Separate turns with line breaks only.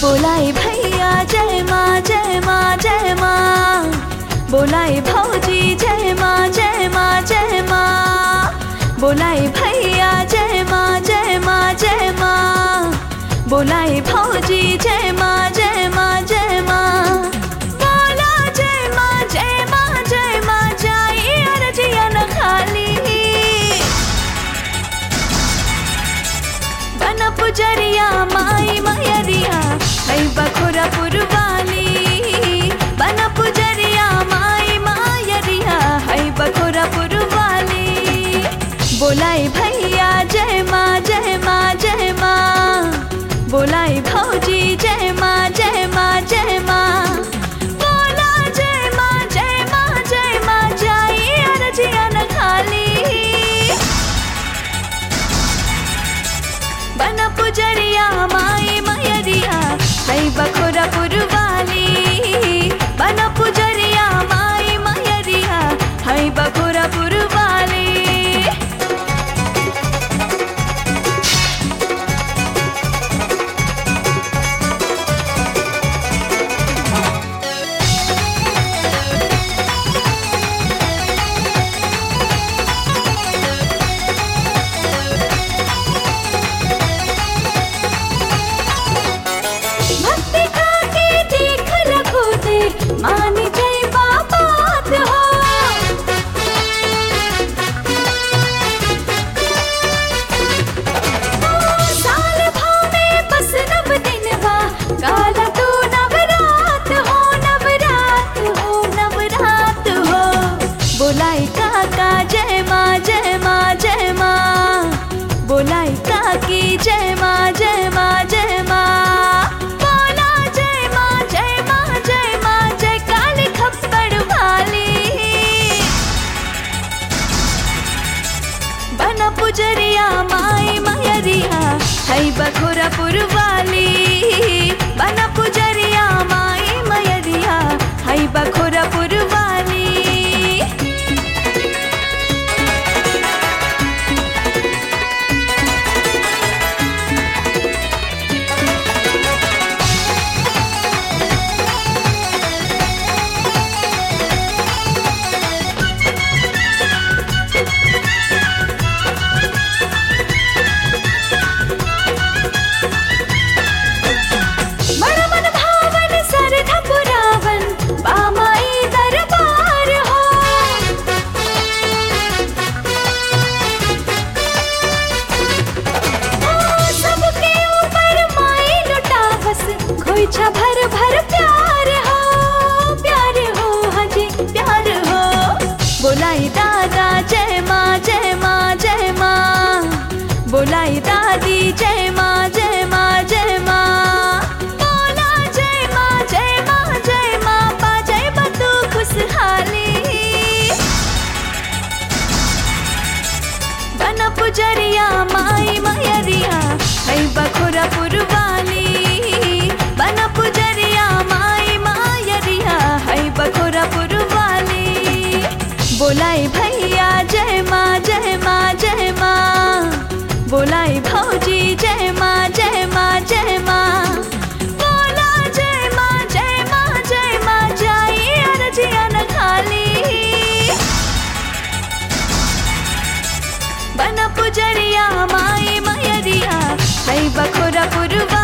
बोलाई भैया जय माँ जय माँ जय माँ बोलाई भौजी जय माँ जय माँ जय माँ बोलाई भैया जय माँ जय माँ जय माँ बोलाई भौजी जय माँ जय माँ जय माँ बोला जय माँ जय माँ जय माँ जाई अरजिया न खाली बन पुजरिया माई मयरिया है बखुरा पुरवाली बन पुजरिया माई मायरिया है बखुरा पुरवाली बोलाई भैया जय माँ जय माँ जय माँ बोलाई भौजी जय माँ जय माँ जय माँ बोला जय माँ जय माँ जय माँ जाई अरजिया न खाली बन पुजरिया माई मयरिया है बखुरा पुरवाली बन पुजरिया माई मयरिया है बखुरा पुरवाली भक्ति का के देख रखो दे मानी जय बाबात हो साल भाव में बस नव दिन बा काला तू नवरात हो नवरात हो नवरात हो बोलाई काका जय माँ जय माँ जय माँ बोलाई काकी जय माँ जय माँ जय माँ बोला जय माँ जय माँ जय माँ जय काली खप्पड़ वाली बन पुजरिया माई मयरिया है बखुरा पुरवाली बन पुजरिया माई मयरिया है बखुरा पुरवाली मन मन भावन सरधा पुरावन बामाई दरबार हो ओ, सबके ऊपर माई लुटावस खोइछा भर भर प्यार हो प्यार हो हजी प्यार हो बोलाई दादा जय माँ जय माँ जय माँ बोलाई दादी जय माँ जय माँ जय माँ बोला जय माँ जय माँ जय माँ पा जय बतू खुशहाली बन पुजरिया माई मयरिया है बखुरा पुरवाली बन पुजरिया माई मायरिया है बखुरा पुरवाली बोलाई भैया जय माँ जय माँ जय माँ बोलाई भौजी जय माँ जय माँ जय माँ बोला जय माँ जय माँ जय माँ जाई अरजिया न खाली बन पुजरिया माई मयरिया है बखुरा पुरवा